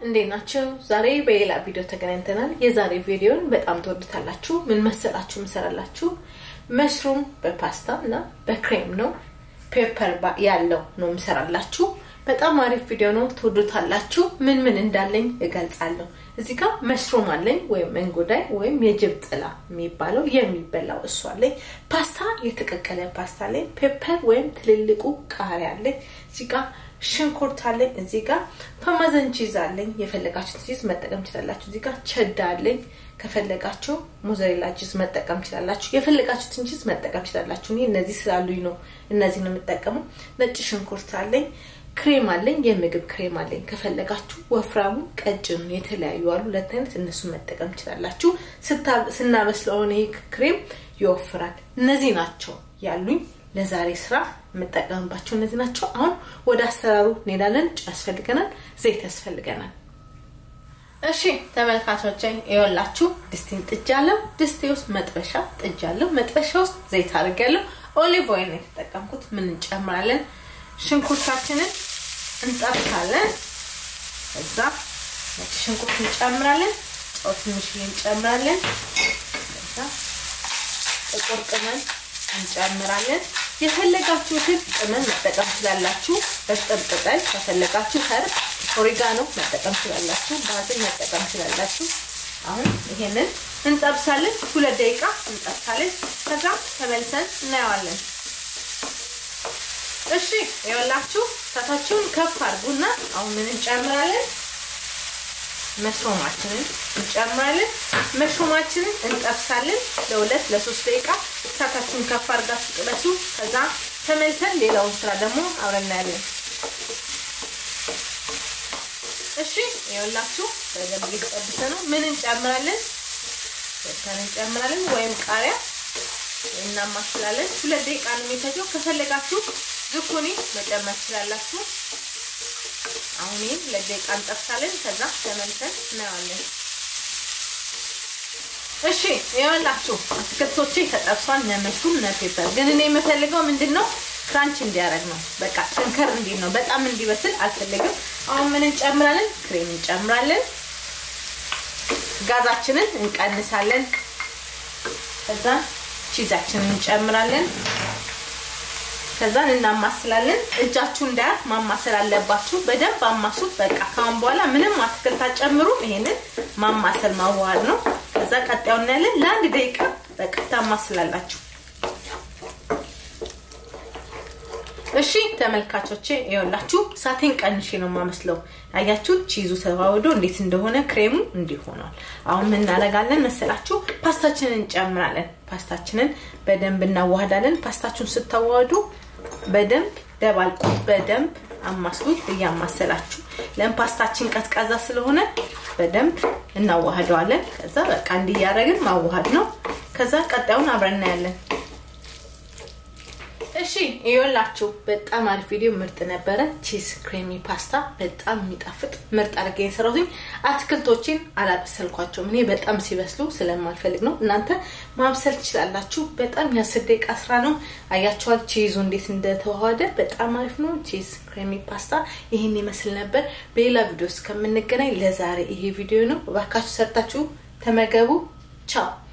እንዴት ናቸው? ዛሬ በሌላ ቪዲዮ ተገናኝተናል። የዛሬ ቪዲዮን በጣም ትወዱታላችሁ። ምን መሰላችሁ ምሰራላችሁ? መሽሩም በፓስታ እና በክሬም ነው ፔፐር ያለው ነው ምሰራላችሁ። በጣም አሪፍ ቪዲዮ ነው፣ ትወዱታላችሁ። ምን ምን እንዳለኝ እገልጻለሁ። እዚህ ጋር መሽሩም አለኝ ወይም እንጉዳይ ወይም የጅብ ጥላ የሚባለው የሚበላው እሱ አለኝ። ፓስታ የተቀቀለ ፓስታ አለኝ። ፔፐር ወይም ትልልቁ ቃሪያ አለኝ። እዚህ ጋር ሽንኩርት አለኝ። እዚህ ጋር ፓርሜዛን ቺዝ አለኝ። የፈለጋችሁት ቺዝ መጠቀም ትችላላችሁ። እዚህ ጋር ቸዳ አለኝ። ከፈለጋችሁ ሞዘሬላ ቺዝ መጠቀም ትችላላችሁ። የፈለጋችሁትን ቺዝ መጠቀም ትችላላችሁ። እኔ እነዚህ ስላሉኝ ነው እነዚህ ነው የምጠቀመው። ነጭ ሽንኩርት አለኝ። ክሬም አለኝ። የምግብ ክሬም አለኝ። ከፈለጋችሁ ወፍራሙ፣ ቀጭኑ የተለያዩ አሉ። ሁለት አይነት እነሱን መጠቀም ትችላላችሁ። ስናበስለው ይሄ ክሬም ይወፍራል። እነዚህ ናቸው ያሉኝ ለዛሬ ስራ የምጠቀምባቸው እነዚህ ናቸው። አሁን ወደ አሰራሩ እንሄዳለን። ጨው ያስፈልገናል፣ ዘይት ያስፈልገናል። እሺ ተመልካቾቼ ይኸውላችሁ ድስቴን ጥጃለሁ። ድስቴ ውስጥ መጥበሻ ጥጃለሁ። መጥበሻ ውስጥ ዘይት አድርጌያለሁ። ኦሊቭ ኦይል ነው የተጠቀምኩት። ምን እንጨምራለን? ሽንኩርታችንን እንጠብሳለን። እዛ ነጭ ሽንኩርት እንጨምራለን። ጨው ትንሽ እንጨምራለን። እዛ ጥቁር ቅመም እንጨምራለን። የፈለጋችሁትን ቅመም መጠቀም ትችላላችሁ። እርጥብ ቅጠል ከፈለጋችሁ ኸርብ ኦሪጋኖ መጠቀም ትችላላችሁ። ባዝል መጠቀም ትችላላችሁ። አሁን ይሄንን እንጠብሳለን። ሁለት ደቂቃ እንጠብሳለን። ከዛ ተመልሰን እናየዋለን። እሺ ይኸውላችሁ እሳታችሁን ከፍ አድርጉና አሁን ምን እንጨምራለን? መሽሮማችንን እንጨምራለን። መሽሮማችንን እንጠብሳለን ለሁለት ለሶስት ደቂቃ እሳታችሁን ከፍ አድርጋችሁ ጥበሱ። ከዛ ተመልሰን ሌላውን ስራ ደግሞ አብረን እናያለን። እሺ ይኸውላችሁ በደንብ እየተጠበሰ ነው። ምን እንጨምራለን? ወተን እንጨምራለን ወይም ቃሪያ እናማስላለን። ሁለት ደቂቃ ነው የሚፈጀው። ከፈለጋችሁ ዝኩኒ መጨመር ትችላላችሁ። አሁን ይህን ሁለት ደቂቃ እንጠብሳለን። ከዛ ተመልሰን እናየዋለን። እሺ ይኸውላችሁ አትክልቶቼ ተጠብሷል። ነመሽሩም ነፔፐር ግን እኔ የምፈልገው ምንድን ነው ክራንች እንዲያደርግ ነው። በቃ ጠንከር እንዲል ነው። በጣም እንዲበስል አልፈልግም። አሁን ምን እንጨምራለን? ክሬም እንጨምራለን። ጋዛችንን እንቀንሳለን። ከዛ ቺዛችንን እንጨምራለን። ከዛን እናማስላለን። እጃችሁ እንዳያት ማማሰል አለባችሁ። በደንብ አማሱት። በቃ ካሁን በኋላ ምንም አትክልት አጨምሩም። ይሄንን ማማሰል ማዋሃድ ነው። ከዛ ቀጣዩ እናያለን። ለአንድ ደቂቃ በቃ ታማስላላችሁ። እሺ ተመልካቾቼ ይኸውላችሁ እሳቴን ቀንሼ ነው የማመስለው። አያችሁ ቺዙ ተዋህዶ እንዴት እንደሆነ ክሬሙ እንዲህ ሆኗል። አሁን ምን እናደርጋለን መሰላችሁ? ፓስታችንን እንጨምራለን። ፓስታችንን በደንብ እናዋህዳለን። ፓስታችሁን ስታዋህዱ በደንብ ደባልቁት፣ በደንብ አማስሉት እያማሰላችሁ። ለምን ፓስታችን ቀዝቃዛ ስለሆነ በደንብ እናዋህደዋለን። ከዛ በቃ እንዲህ እያደረግን ማዋሃድ ነው። ከዛ ቀጣዩን አብረን እናያለን። እሺ ይኸውላችሁ በጣም አሪፍ ቪዲዮ ምርጥ ነበረ። ቺዝ ክሬሚ ፓስታ በጣም የሚጣፍጥ ምርጥ አድርጌ የሰራሁት። አትክልቶችን አላበሰልኳቸውም እኔ በጣም ሲበስሉ ስለማልፈልግ ነው። እናንተ ማብሰል ትችላላችሁ። በጣም የአስር ደቂቃ ስራ ነው። አያችኋል ቺዙ እንዴት እንደተዋሃደ በጣም አሪፍ ነው። ቺዝ ክሬሚ ፓስታ ይህን ይመስል ነበር። በሌላ ቪዲዮ እስከምንገናኝ ለዛሬ ይሄ ቪዲዮ ነው። እባካችሁ ሰርታችሁ ተመገቡ። ቻው